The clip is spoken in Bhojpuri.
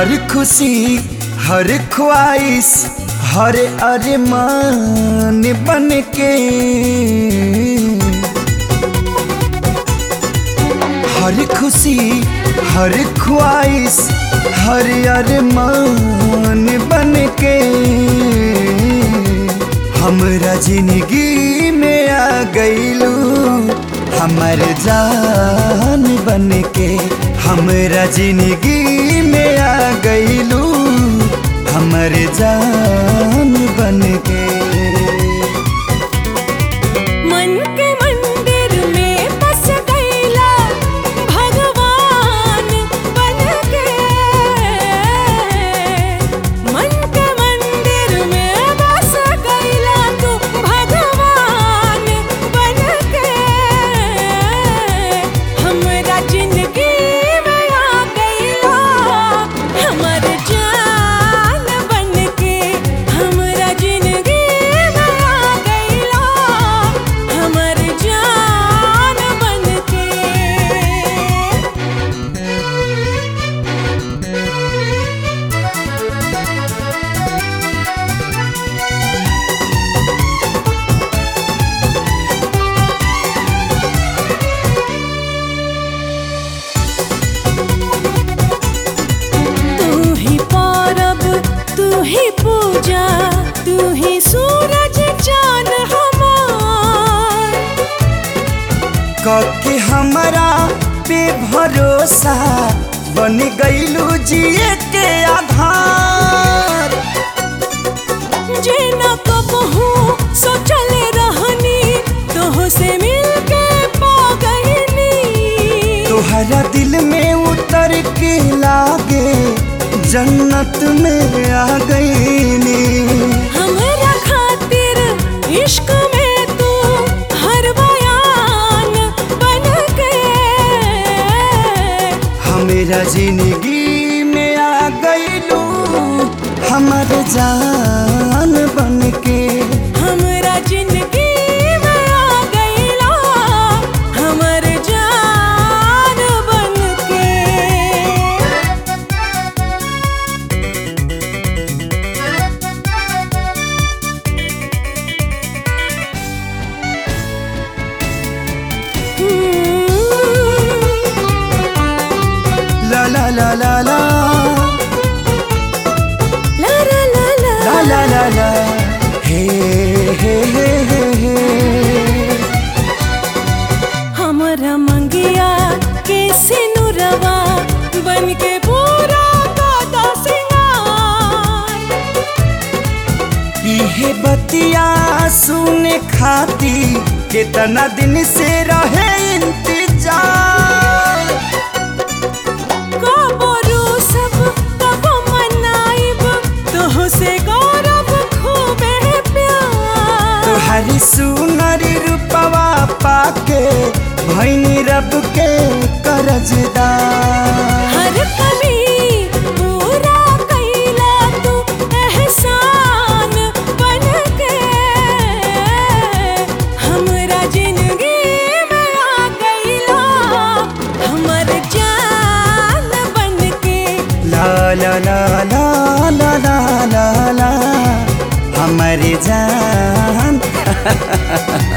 हर खुशी हर ख्वाहिश हर अरमान बन के हर खुशी हर ख्वाहिश हर अरमान बन के हमरा जिंदगी में आ गईलू हमर जान बन के हमरा जिंदगी में आ गईलू हमर जान बन के मन के मंदिर में बस गईला भगवान बन के मन के मंदिर में बस गईला तू भगवान बन के हमरा जिंदगी में आ गईला हमर जान बन के हमरा जिंदगी में आ गईला हमर जान बन के तू ही पौरब तू ही पूजा तू ही सूरज चांद हमार कके हमरा पे भरोसा बन गईलू जिए के आधार जे न कबहू सोचल रहनी तोह से मिलके पा गईनी तोहरा दिल में उतर के लागे जन्नत में आ गईनी हमरा खातिर इश्क में तू हर बयान बन के हमेरा जिंदगी में आ गईलू हमर जान बन के हमरा जिंदगी में आ गईला हमर जान बन के ला ला ला ला ला ला ला ला ला ला ला ला ला हे हे हे हे हे हमरा मंगिया के सिनुरवा बन के पूरा दादा सिंगार इहे बतिया सुने खाती कितना दिन से रहे इंतजार कबो रूसब कबो मनाइब तोह से गौरव खूबे प्यार तोहरी सुनरी रूपवा पाके भैनी रब के करजदार हर कमी पूरा कैला तू एहसान बन के हमरा जिंदगी में आ गईला हमर जान बन के ला ला ला ला ला ला ला ला हमारी जान